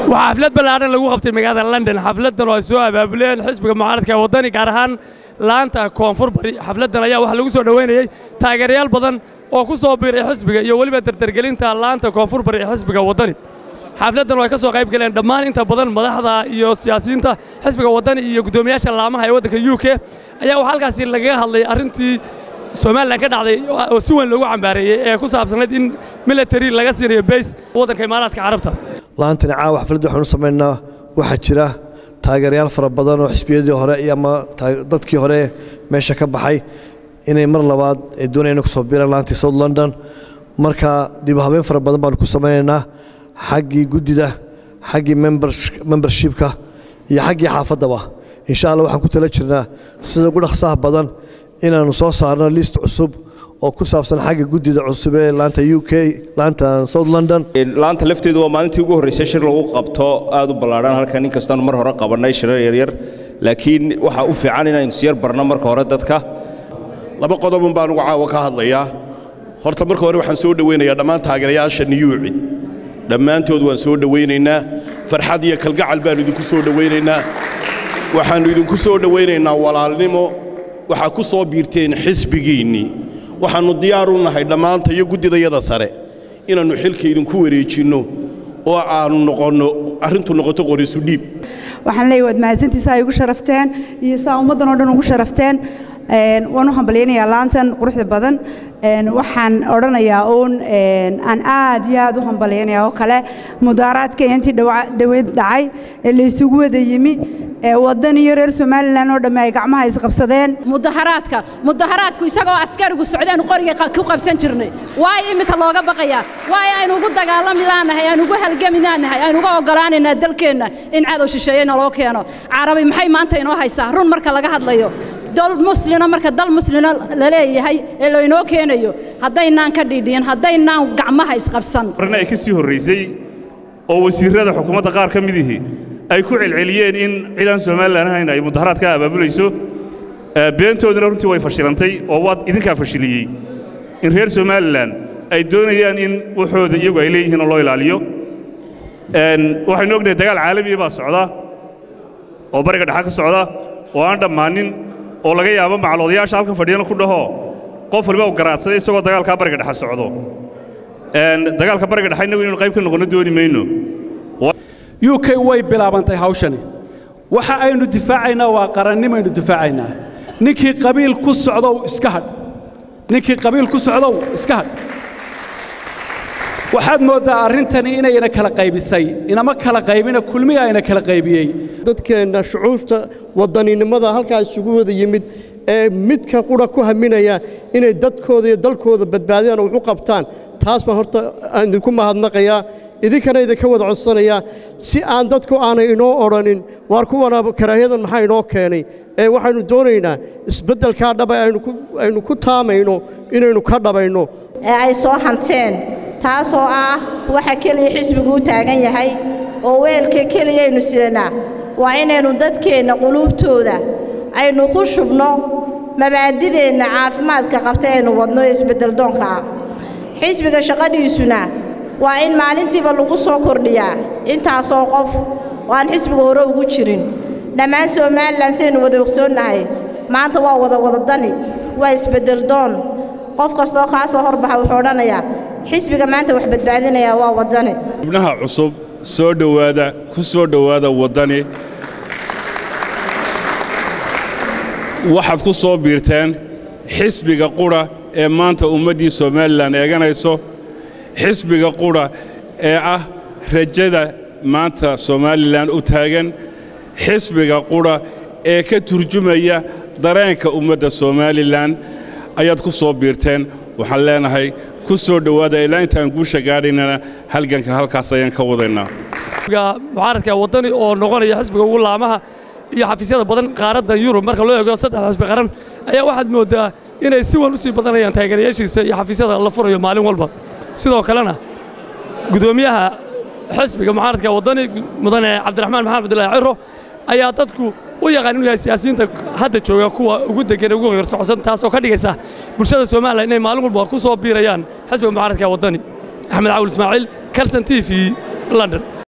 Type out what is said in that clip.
waxaa xaflad ballaadhan lagu qabtay magaalada london xafladdan oo ay soo abaabuleen xisbiga mucaaradka ee waddani gaar ahaan laanta koonfur bari xafladdan ayaa waxaa lagu soo dhoweynayey taageerayaal badan oo ku soo biiray xisbiga iyo weliba dardargelinta laanta koonfur bari ee xisbiga waddani xafladdan oo ay ka soo qayb galeen dhammaan inta badan madaxda iyo siyaasiyiinta xisbiga waddani iyo guddoomiyaasha laamaha ee waddanka u k ayaa waxaa halkaasi lagaga hadlay arrintii somalilan ka dhacday oo si weyn loogu cambaareeyey ee ku saabsanayd in military laga siinayo bays waddanka imaaraadka carabta laantani caawa xafladda waxaanu samaynaa waxaa jira taageerayaal fara badan oo xisbiyadii hore iyo ama dadkii hore meesha ka baxay inay mar labaad ay doonayaan ku soo biiraan laantii south london marka dib u habeyn fara badan baanu ku samaynaynaa xaggii guddida xaggii membershipka iyo xaggii xaafaddaba insha allah waxaan ku tala jirnaa sida ugu dhaqsaha badan inaannu soo saarno list cusub oo ku saabsan xagga guddida cusub ee laanta u k laanta south london laanta lafteedu waa maalintii ugu horraysay shir lagu qabto aad u ballaadhan halkan inkastaanu mar hore qabannay shirar yaryar laakiin waxaa u fiican inaynu siyar barno marka hore dadka laba qodobun baan ugu caawa ka hadlayaa horta marka hore waxaan soo dhowaynayaa dhammaan taageerayaasha niyuuci dhammaantood waan soo dhowaynaynaa farxad iyo kalgacal baannu idinku soo dhowaynaynaa waxaannu idinku soo dhowaynaynaa walaalnimo waxaa ku soo biirteen xisbigiinnii waxaannu diyaar u nahay dhammaanta iyo guddidayada sare inaannu xilka idinku wareejinno oo aannu noqonno arrintu noqoto qorisu dhiib waxaan leeyahay waad mahadsantiisa ay ugu sharafteen iyo saa ummaddan oo dhan ugu sharafteen waan u hambalyaynayaa laantan quruxda badan waxaan odhanayaa uun aan aad iyo aad u hambalyaynaya oo kale mudaaraadka intii dhaweyd dhacay ee la isugu wada yimi waddan iyo reer somalilan oo dhamme ay gacmaha isqabsadeen mudaharaadka mudaharaadku isagoo askarigu socdaanu qoriga ku qabsan jirnay waayo iminka looga baqayaa waayo aynu ugu dagaalamilaanahay aynu ugu halgaminaanahay aynu uga oggolaanaynaa dalkeenna in cadow shisheeyena loo keeno carabi maxay maanta inoo haysaa run marka laga hadlayo dal muslina marka dal muslina la leeyahay ee laynoo keenayo haddaynaan ka dhiidhiyin haddaynaan gacmaha isqabsan arrin ay ka sii horraysay oo wasiirrada xukuumadda qaar ka midihii ay ku celceliyeen in ciidan somalilan ahayn ay mudaharaad ka abaabulayso beentooduna runtii way fashilantay oo waad idinkaa fashiliyey in reer somalilan ay doonayaan in waxooda iyagu ay leeyihiin oo loo ilaaliyo waxaynu ognahay dagaal caalamiya baa socda oo bariga dhexa ka socda oo aan dhammaanin oo laga yaabo macaloodayaasha halkan fadhiyana ku dhaho qof waliba u garaadsaday isagoo dagaalkaa bariga dhexa socdo dagaalka bariga dhexa innagu inaynu qayb ka noqonno dooni mayno u k way bilaabantay hawshani waxa aynu difaacaynaa waa qarannimaynu difaacaynaa ninkii qabiil ku socdow iska hadh ninkii qabiil ku socdow iska hadh waxaad mooddaa arrintani inayna kala qaybisay inama kala qaybina kulmiga ayna kala qaybiyey dadkeenna shucuurta waddaninimada halkaa isugu wada yimid ee midka qura ku haminaya inay dadkooda iyo dalkooda badbaadiyaan oo wax u qabtaan taas baan horta aan idinku mahadnaqayaa idinkana idinka wada codsanayaa si aan dadku aanay inoo odhanin waar kuwana karaahiyadan maxaa inoo keenay ee waxaynu doonaynaa isbeddelkaa dhaba aynu ku taamayno inaynu ka dhabayno ee ay soo hanteen taasoo ah waxa keliya xisbigu u taagan yahay oo weelka keliyaynu sidanaa waa inaynu dadkeenna quluubtooda aynu ku shubno mabaadideenna caafimaadka qabta aynu wadno ee isbeddeldoonka ah xisbiga shaqadiisuna waa in maalintiiba lagu soo kordhiyaa intaasoo qof oo aan xisbiga hore ugu jirin dhammaan somalilan saynu wada ogsoonnahay maanta waa wada wadadani waa isbeddeldoon qof kastoo kaa soo horbaxa wuxuu odhanayaa xisbiga maanta wax badbaadinayaa waa waddani xubnaha cusub soo dhowaada ku soo dhowaada waddani waxaad ku soo biirteen xisbiga qudha ee maanta ummaddii somalilan eeganayso xisbiga qudha ee ah rajada maanta somalilan u taagan xisbiga qudha ee ka turjumaya dareenka ummadda somalilan ayaad ku soo biirteen waxaan leenahay ku soo dhowaada ilaa intaan guusha gaadhaynana halganka halkaas ayaan ka wadaynaa mucaaradka waddani oo noqonaya xisbiga ugu laamaha iyo xafiisyada badan qaaraddan yurub marka loo eego saddex xisbi qaran ayaa waxaad mooddaa inay si wan u sii badanayaan taageerayaashiisa iyo xafiisyada la furayo maalin walba sidoo kalena gudoomiyaha xisbiga mucaaradka waddani mudane cabdiraxmaan maxamed abdullaahi ciro ayaa dadku u yaqaan inuu yahay siyaasiyiinta hadda jooga kuwa ugu degan ugu qarsocsan taasoo ka dhigaysa bulshada Soomaaliya inay maalin walba ku soo biirayaan xisbiga mucaaradka wadani Axmed Caawil Ismaaciil Kalsan TV London